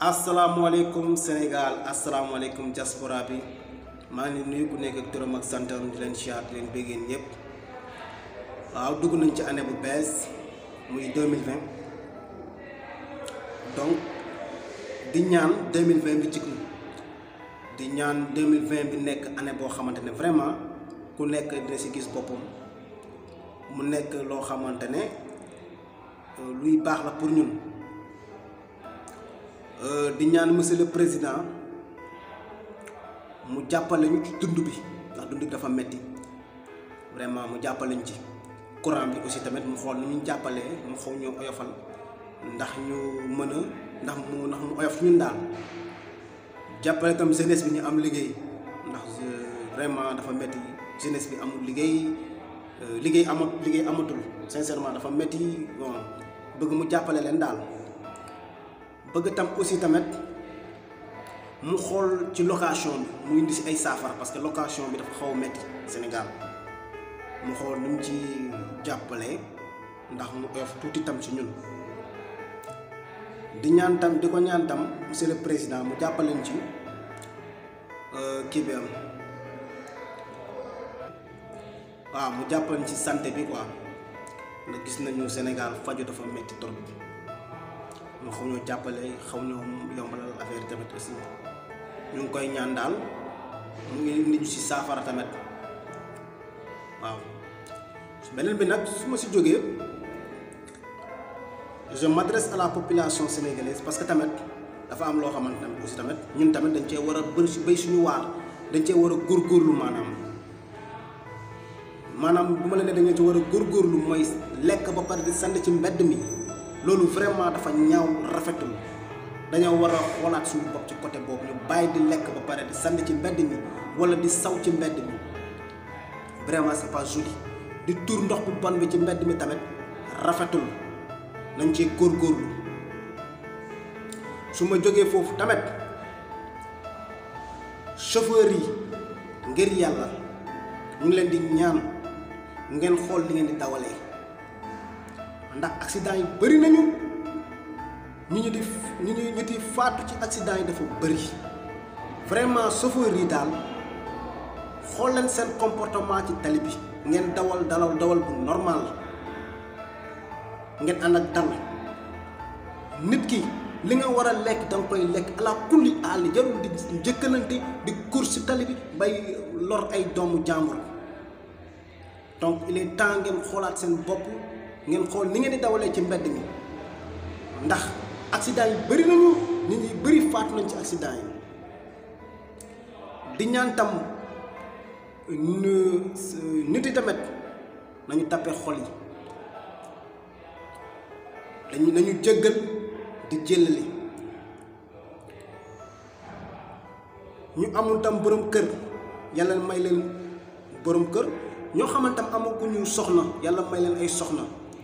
asalaamaaleykum Sénégal asalaamaaleykum diaspora bi maa ngi nuyu ku nekk ak turam ak santam di leen siyaat di leen béggeen ñëpp waaw dugg nañ ci année bu bees muy 2020 donc di ñaan 2020 bi jig di ñaan 2020 bi nekk année boo xamante ne vraiment ku nekk dina si gis boppam mu nekk loo xamante ne luy baax la pour ñun di ñaan monsieur le président mu jàppale ñu ci dund bi ndax dund bi dafa metti vraiment mu jàppale ñu ci courant bi aussi tamit mu xool ni ñu jàppalee mu xaw ñu oyofal ndax ñu mën a ndax mu ndax mu oyof ñun daal jàppale tam jeunesse bi ñu am liggéey ndax vraiment dafa metti jeunesse bi amul liggéey liggéey amat liggéey amatul sincèrement dafa metti bon bëgg mu jàppale leen daal bëgg tam aussi tamit mu xool ci location bi mu indi si ay saafara parce que location bi dafa xaw a metti Sénégal mu xool nu mu ci jàppale ndax mu oyof tuuti tam si ñun di ñaan tam di ko ñaan tam monsieur le président mu jàppaleen ci kii bi am waaw mu jàppaleen ci santé bi quoi ndax gis nañu Sénégal faju dafa metti trop mu xaw ñoo jàppale xaw ñoo yombalal affaire tamit aussi ñu ngi koy ñaan daal mu ngi nit ñu si saafara tamit waaw beneen bi nag su ma si jógee je m'adresse à la population sénégalaise parce que tamit dafa am loo xamante tamit aussi tamit ñun tamit dañ cee war a bëri si béy suñu waar dañ cee war a góorgóorlu maanaam maanaam bu ma la ne dañ ci war a góorgóorlu mooy lekk ba pare di sànni ci mbedd mi loolu vraiment dafa ñaaw rafetul dañoo war a xoolaat suñu bopp ci côté boobu ñu bàyyi di lekk ba pare di sànni ci mbedd mi wala di saw ci mbedd mi vraiment c'est pas joli di tuur ndox bu bon bi ci mbedd mi tamit rafetul nañ ci góorgóorlu su ma jógee foofu tamit chauffeur yi ngir yàlla ñu ngi leen di ñaan ngeen xool li ngeen di dawalee ndax accident yi bëri nañu ñu ñu di ñu ñu ñu di faatu ci accident yi dafa bëri vraiment chauffeur yi daal xool leen seen comportement ci tali bi ngeen dawal dalaw dawal bu normal ngeen ànd ak dal nit ki li nga war a lekk da nga koy lekk ala kulli àll jarul di njëkkalante di course ci tali bi bay lor ay doomu jàmbur donc il est temps ngeen xoolaat seen bopp ngeen xool ni ngeen di dawalee ci mbedd mi ndax accident yi bëri nañu nit ñi bëri faatu nañ ci accident yi di ñaan tam nit yi tamit nañu tappe xol yi dañu nañu jëggal di jëlale ñu amul tam borom kër yàlla may leen borom kër ñoo xamante am amaguñu soxna yàlla may leen ay soxna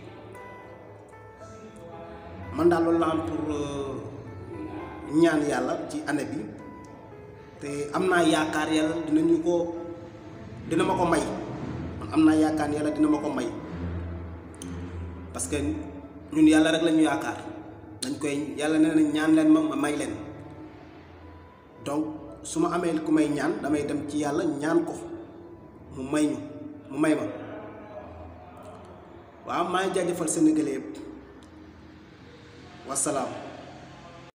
man daal loolu la am pour ñaan yàlla ci année bi te am naa yaakaar yàlla dinañu ko dina ma ko may man am naa yaakaar yàlla dina ma ko may parce que ñun yàlla rek la ñu yaakaar dañ koy yàlla nee na ñaan leen ma ma may leen donc su ma amee ku may ñaan damay dem ci yàlla ñaan ko mu may ñu mu may ma waaw maa ngi jaajëfal Sénégalais yëpp wasalaam